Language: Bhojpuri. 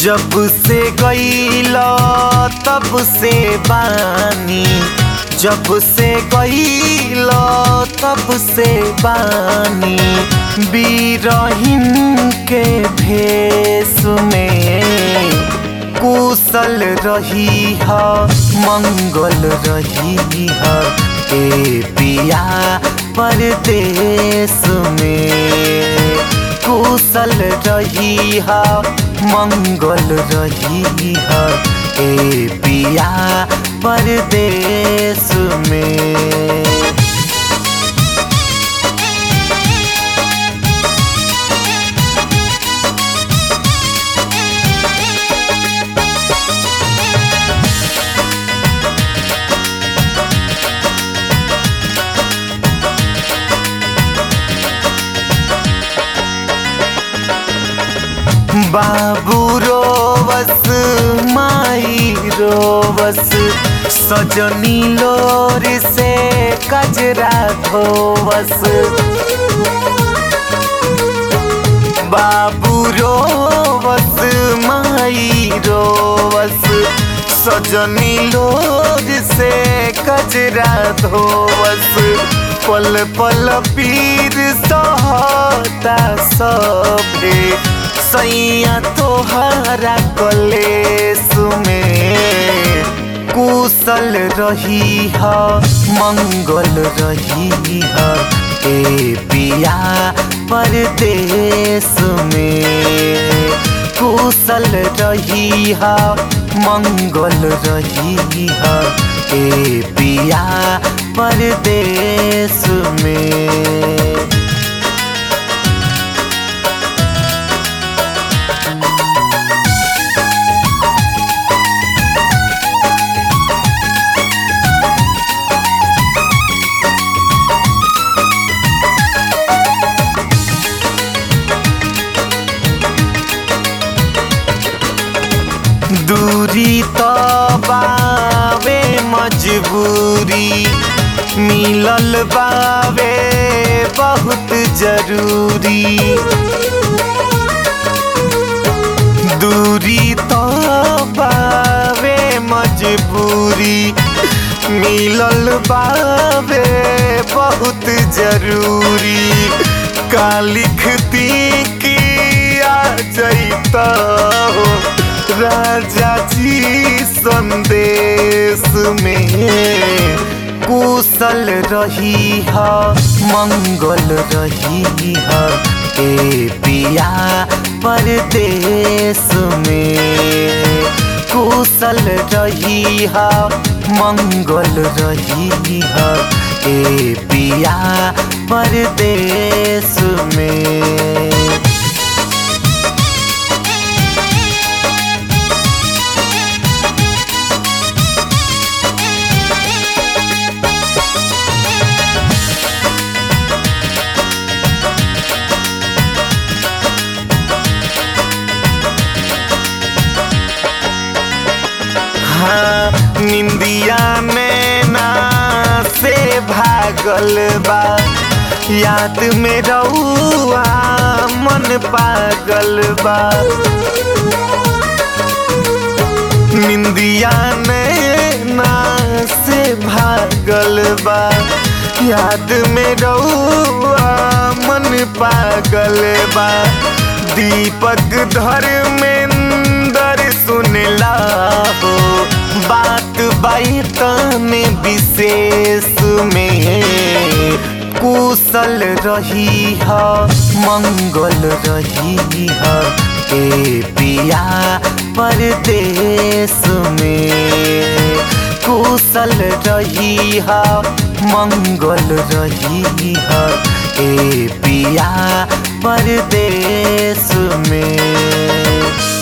जब से गईला तब से बानी जब से गईला तब से बानी बीरहिन के भेष में कुशल रही ह मंगल रही ह ए पिया परदेश में कुशल रही ह मंगल रही ह ए पिया परदेश में बाबू रोवस माई रोवस सजनी लोर से कजरा धोवस बाबू रोवस माई रोवस सजनी लोर से कजरा धोवस पल पल पीर सहता सभे सैया तोहरा कलेस में कुशल रही ह मंगल रही ह ए पिया परदेश में कुशल रही ह मंगल रही ह ए पिया परदेश में दूरी तो बावे मजबूरी मिलल बावे बहुत जरूरी दूरी तो बावे मजबूरी मिलल बावे बहुत जरूरी का लिखती कि आ जैता हो राजा जी संदेश में कुशल रही ह मंगल रही ह ए पिया परदेश में कुशल रही ह मंगल रही ह ए पिया परदेश में हाँ, निंदिया में ना से भागल बा याद में रउआ मन पागल बा निंदिया में ना से भागल बा याद में रउआ मन पागल बा दीपक धर्मेंद्र सुनला हो बात बातने विशेष में कुशल रही ह मंगल रही ह ए पिया परदेश में कुशल रही ह मंगल रही ह ए पिया परदेश में